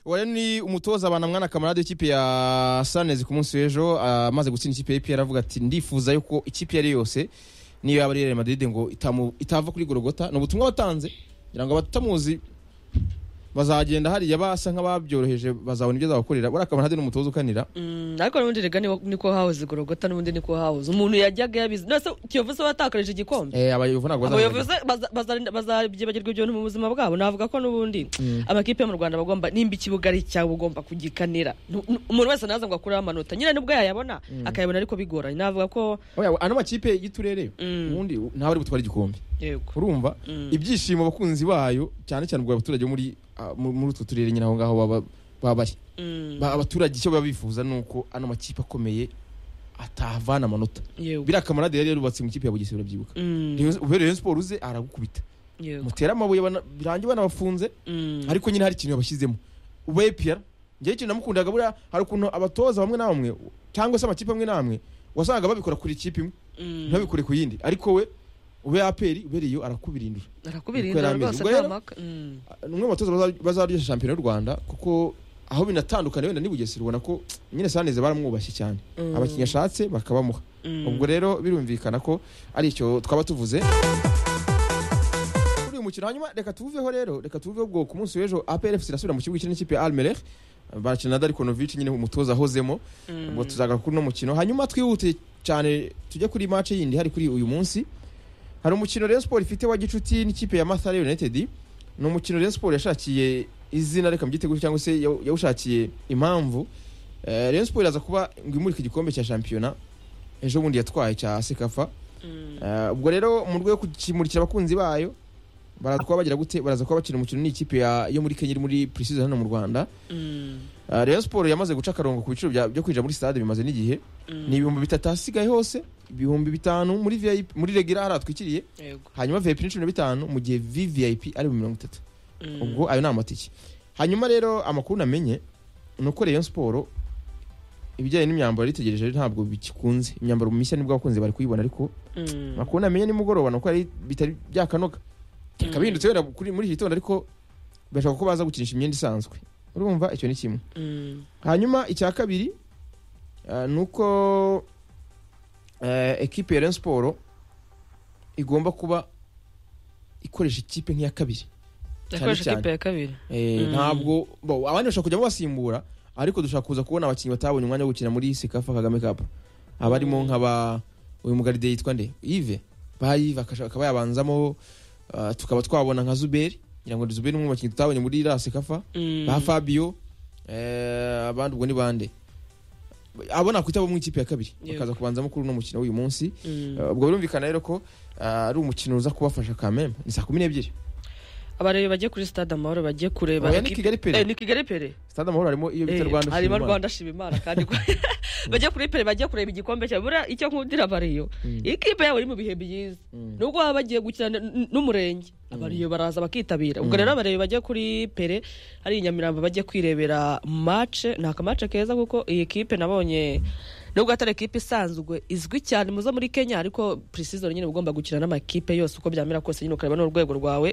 uwari ni umutoza banamwana kamarade w'ikipe ya sanezi ku munsi w'ejo amaze gutsinda ikipe ya ipr avuga ati ndifuza yuko ikipe iyo ari yose niyo yaba ari Real Madrid ngo itamu- itava kuri gorogota ni ubutumwa batanze kugira ngo abatamuzi bazagenda hariya basa nk'ababyoroheje bazabona ibyo azabakorera buriya kamarade ni umutoza ukanira Mm, ariko n'ubundi rega niwo- niko hahoze igorogota n'ubundi niko hahoze umuntu yajyaga yabizi nase kiyovu se watakarije igikombe Eh, abayobozi ntabwo abayobozi bazamugaza baza- bazarinda- bazabyibagirwa ibyo bintu mu buzima bwabo navuga ko n'ubundi amakipe yo mu rwanda bagomba nimba ikibuga ari icyawe ugomba kugikanira Nu- nu- umuntu wese naza ngo akureho amanota nyine nubwo yayabona akayabona ariko bigoranye navuga ko Oya, ano makipe y'iturere Mm. ubundi ntawe ari butware igikombe yego urumva Mm. ibyishimo abakunzi bayo cyane cyane ubwo abaturage bo muri ah, mu- muri utwo turere nyine aho ngaho baba- baba bari Mm, Ba- abaturage icyo baba bifuza ni uko ano makipe akomeye atavana amanota yego biriya kamarade yari yarubatse mu ikipe ya bugesera urabyibuka Mm, Rayon- ubera rayon siporo uze aragukubita yego mutera amabuye bana- birangiye banabafunze Mm, ariko nyine hari ikintu yabashyizemo uba epr njyewe ikintu namukundaga buriya hari ukuntu abatoza bamwe na bamwe cyangwa se amakipe amwe n'amwe wasangaga babikora kuri ikipe imwe mm, ntibabikore ku yindi ariko we ube aperi ubereye iyo arakubirindura Ubwo arakubirinda yari ameze. rwose Ubwo nta rero- mpaka Mm, ni umwe mu batoza baza- bazaryoshya shampiyona y'u rwanda kuko aho binatandukana wenda n'ibugesera ubona ko nyine saneze baramwubashye cyane Mm. abakinnyi ashatse bakabamuha mm. ubwo rero birumvikana ko ari icyo twaba tuvuze kuri uyu mukino hanyuma reka tuwuveho rero reka tuwuveho ubwo ku munsi w'ejo APR FC irasubira mu kibuga ikina n'ikipe ya almereh barakina na darikonovic nyine umutoza ahozemo Mm. ubwo tuzagaruka kuri uno mukino hanyuma twihute cyane tujye kuri match yindi hari kuri uyu munsi hari umukino Rayon Sport ifite wa gicuti n'ikipe ya Mathare United ni umukino Rayon Sport yashakiye izina reka mbyite gutyo cyangwa se yaw- yawushakiye impamvu Eh, Rayon Sport iraza kuba ngo imurike igikombe cya shampiyona ejo bundi yatwaye cya Sekafa Mm. Eh, ubwo rero mu rwego rwo kukimurikira abakunzi bayo baraza kuba bagira gute baraza kuba bakina umukino n'ikipe ya- yo muri Kenya iri muri pre-season hano mu Rwanda Mm. Eh, Rayon Sport yamaze guca akarongo ku biciro bya- byo kwinjira muri stade bimaze n'igihe Mm. ni ibihumbi bitatu ahasigaye hose ibihumbi bitanu muri VIP muri regera hari atwikiriye yego hanyuma VIP ni cumi na bitanu mu gihe VVIP ari mu mirongo itatu Mm. ubwo ayo ni amatike hanyuma rero amakuru namenye ni uko Rayon Sport ibijyanye n'imyambaro yaritegereje rero ntabwo bikikunze imyambaro mishya nibwo abakunzi bari kuyibona ariko Mm. amakuru namenye nimugoroba ni uko ari bitari byakanoga Mm. bikaba bihindutse wenda kuri- muri iki gitondo ariko birashoboka ko baza gukinisha imyenda isanzwe urumva icyo ni kimwe Mm. hanyuma icya kabiri eh, ni uko eh, ekipe ya Rayon Sport igomba kuba ikoresha ikipe nk'iya kabiri yakoresha cyane. ikipe ya kabiri Eh, Mm. ntabwo bo, abandi bashobora kujyamo basimbura ariko dushaka kuza kubona abakinnyi batabonye umwanya wo gukina muri Sekafa Kagame Cup abarimo Mm. nk'aba uyu mugaride yitwa nde Yves bayive akaba yabanzamo eh, tukaba twabona nka Zuberi ngira ngo Zuberi ni umwe mu bakinnyi tutabonye muri la Sekafa Mm. ba Fabio eh, abandi ubwo ni bande abo nakwita bo mu ikipe ya kabiri Yego. bakaza kubanzamo kuri uno mukino w'uyu munsi Mm. Eh, ubwo birumvikana rero ko eh, ari umukino uza kubafasha kameme ni saa kumi n'ebyiri abarebe bajye kuri stade amahoro bajye kureba Oya, ni ekipe- Kigali Eh, pere ni kigali pere stade amahoro harimo iyo bita Eh, Rwanda harimo Shima Imana. rwanda shima imana kandi ko- bajye kuri pere bajye kureba igikombe cya buriya icyo nkundira abariyo Mm. ikipe yabo iri mu bihe byiza Mm. nubwo baba bagiye gukina n- n- n'umurenge abariyo baraza bakitabira ubwo Mm. rero abarebe bajye kuri pere hari i nyamirambo bajye kwirebera mace ni akamace keza kuko iyi kipe nabonye nubwo atari ekipe isanzwe izwi cyane muzo muri kenya ariko precision nyine uba ugomba gukina n'amakipe yose uko byamera kose nyine ukareba n'urwego rwawe